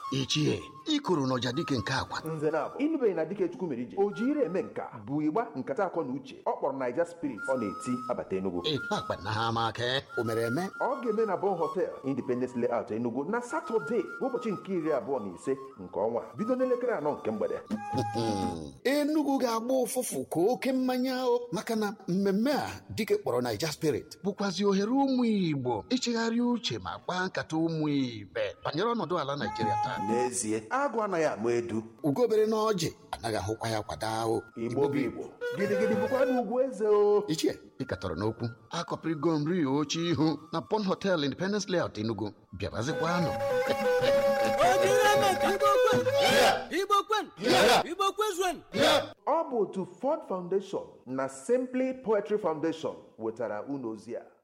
ichie ikoro n'ọja dike nke agwa nze na abụ ịnụbeghị na dike chukwu mere ije o ji ire eme nka bụ igba nkata akọ na uche ọ kpọrọ naija spirit ọ na-eti abata enugu ịkpakpa na ha ama aka o mere eme ọ ga-eme na bon hotel independence layout enugu na satọde ụbọchị nke iri abụọ na ise nke ọnwa a, bido n'elekere anọ nke mgbede enugu ga-agba ụfụfụ ka oke mmanya o maka na mmemme a dike kpọrọ naija spirit bụkwazi ohere ụmụ igbo ichegharị uche ma kpaa nkata ụmụ ibe banyere ọnọdụ ala naijiria taa n'ezie agụ anaghị ama edu ugobere na ọjị anaghị ahụkwa ya kwado ahụ igbo bụ igbo gidigidi bụkwa n'ugwu eze o ichie ịkatọrọ n'okwu akọpịrịgo nri oche ihu na pon hotel independence layout enugu bịabazikwanụ Igbo kwen Igbo kwezuen ọ bụ otu ford foundation na simply poetry foundation wetara unu ozi a